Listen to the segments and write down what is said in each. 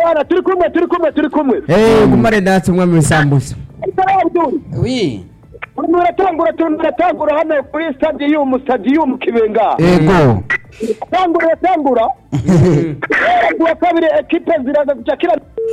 ewana turi kumwe turi kumwe turi kumwe Eh, gumare ndatse umwami w'isambusa Abdul wi urimo uratangura turimo uratangura hano kuri stadium stadium kibenga ego tangura uratangura kuwa kabiri ekipe ziraza gucakira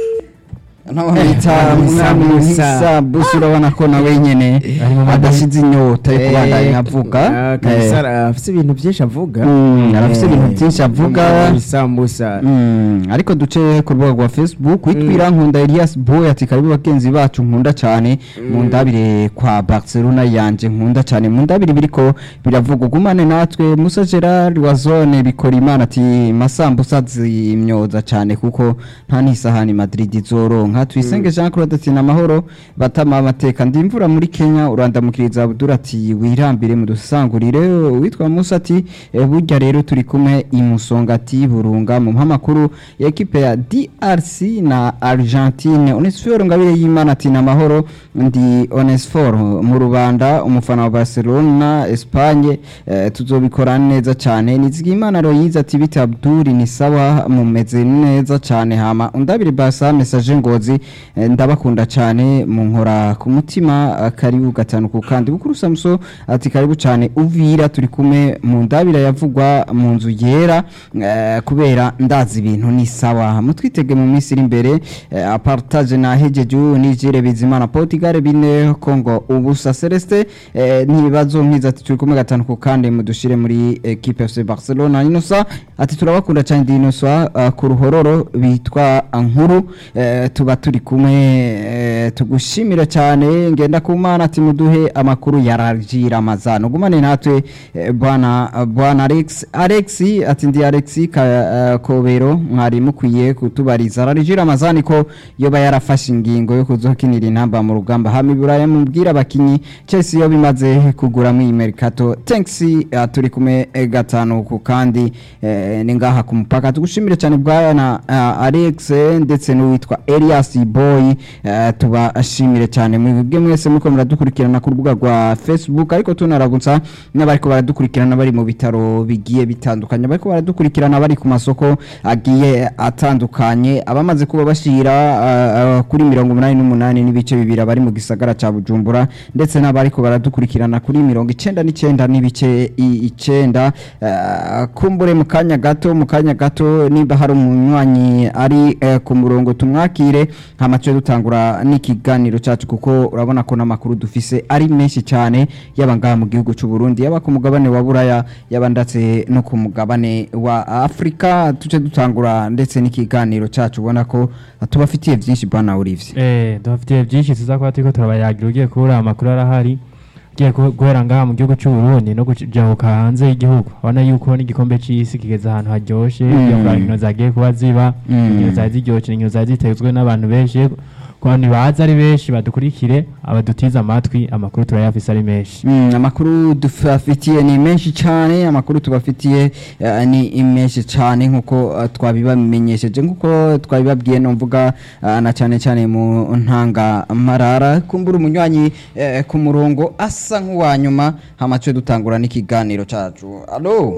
naho bita Eh, mwami Musa. w'isambusa urabona ko nawe nyene adasize inyota yo kubandanya avuga kaisara afite ibintu byinshi avuga Mm, arafise ibintu byinshi avuga. isambusa Mm, ariko duce ku rubuga rwa facebook witwira nkunda elias boy ati karibu bagenzi bacu nkunda cyane mu ndabire kwa barcelona yanje nkunda cyane mu ndabire biriko biravuga ugumane natwe musa gerard wa zone bikora imana ati masambusa zimyoza cyane kuko nta n'isahani madrid izoronka tuyisenge jean claude ati namahoro batama amateka ndi imvura muri kenya urandamukiriza abdul ati wirambire mudusangurire witwa musa ati "Eh, burya rero turi kumwe imusonga ati burunga mu mpamakuru ya ekipe ya drc na argentine onesiforo ngabire y'imana ati namahoro ndi onesiforo mu rubanda umufana wa barcelona espagne eh, tuzobikora neza cyane nizigimana royize ati bita abdul ni sawa mumeze neza cyane hama undabire basa message ngozi eh, ndabakunda cyane munkora ku mutima eh, karibu gatanu ku kandi bukuru samso ati karibu cyane uvira turi kumwe mu ndabira yavugwa mu nzu yera eh, kubera ndazi ibintu ni sawa mutwitege mu minsi iri imbere eh, apartage na hejeju nijire bizimana portugal bine congo ubusa celeste eh, ntibibazo nkiza ati turi kumwe gatanu ku kandi mudushire muri equipe fc barcelona inosa ati turabakunda cyane dinosa uh, ku ruhororo bitwa nkuru eh, tuba turi kumwe eh, tugushimira cyane ngenda ku mana ati muduhe amakuru ya rajira amazano gumane natwe eh, bwana bwana alex alex ati ndi alex ka, eh, kobero mwari mukwiye kutubariza rajira amazani ko yoba yarafashe ingingo yo kuzokinira intamba mu rugamba hama iburaya mubwira abakinyi chelsea yo bimaze kugura mu mercato thanks uh, turi kumwe eh, gatanu ku kandi eh, ni ngaha ku mupaka tugushimire cyane bwana uh, alex eh, ndetse n'uwitwa elias boy uh, tubashimire cyane mwebwe mwese muriko muradukurikirana ku rubuga rwa facebook ariko tunaragutsa n'abariko baradukurikirana bari mu bitaro bigiye bitandukanye bariko baradukurikirana bari ku masoko agiye atandukanye abamaze kuba bashira uh, uh, kuri mirongo umunani n'umunani n'ibice bibiri abari mu gisagara ca bujumbura ndetse n'abariko baradukurikirana kuri mirongo icenda n'icenda n'ibice i- icenda uh, kumbure mu kanya gato mu kanya gato niba hari umunywanyi ari uh, ku murongo tumwakire hama tuje dutangura n'ikiganiro cacu kuko urabona ko n'amakuru dufise ari menshi cyane yaba ngaha mu gihugu c'u Burundi yaba ku mugabane wa Buraya yaba ndetse no ku mugabane wa Afrika tuje dutangura ndetse n'ikiganiro cacu ubona ko tubafitiye byinshi bwana Olivier Eh, dufitiye byinshi tuza kuba turiko turabayagira ugiye kubura amakuru arahari ugiye ku- guhera ngaha mu gihugu cy'u Burundi no kujabuka hanze y'igihugu ubona yuko n'igikombe c'isi kigeze ahantu haryoshe Mm. iyo inkino zagiye kuba ziba Mm. inkino zari ziryoshe inkino zari zitezwe n'abantu benshi ku bantu baza ari benshi badukurikire abadutiza amatwi amakuru turayafise ari menshi Mm, amakuru dufafitiye ni menshi cyane amakuru tubafitiye eh, ni menshi cyane nkuko uh, twabibamenyesheje nkuko twabibabwiye no mvuga uh, na cyane cyane mu ntanga marara kumbura umunywanyi eh, ku murongo asa nk'uwa nyuma hamace dutangura n'ikiganiro cacu allo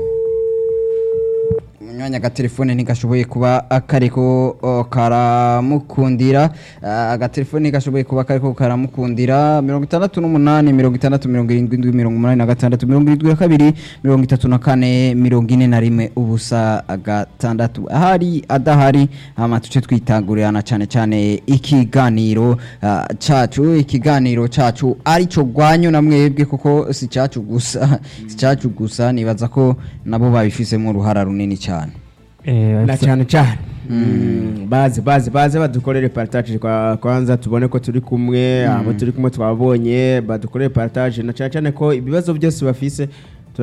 umunywanyi agatelefone ntigashoboye kuba kariko o, karamukundira Ah, agatelefone ntigashoboye kuba kariko karamukundira mirongo itandatu n'umunani mirongo itandatu mirongo irindwi indwi mirongo umunani na gatandatu mirongo irindwi na kabiri mirongo itatu na kane mirongo ine na rimwe ubusa gatandatu ahari adahari hama tuce twitangurirana cyane cyane ikiganiro ah, cacu ikiganiro cacu arico gwanyu na mwebwe kuko si cacu gusa si cacu gusa nibaza ko nabo babifisemo uruhara runini cyane Eh, na cyane cyane baze baze baze badukorere partage kwa kwanza tubone ko turi kumwe abo turi kumwe twabonye badukorere partage na cyane cyane ko ibibazo byose bafise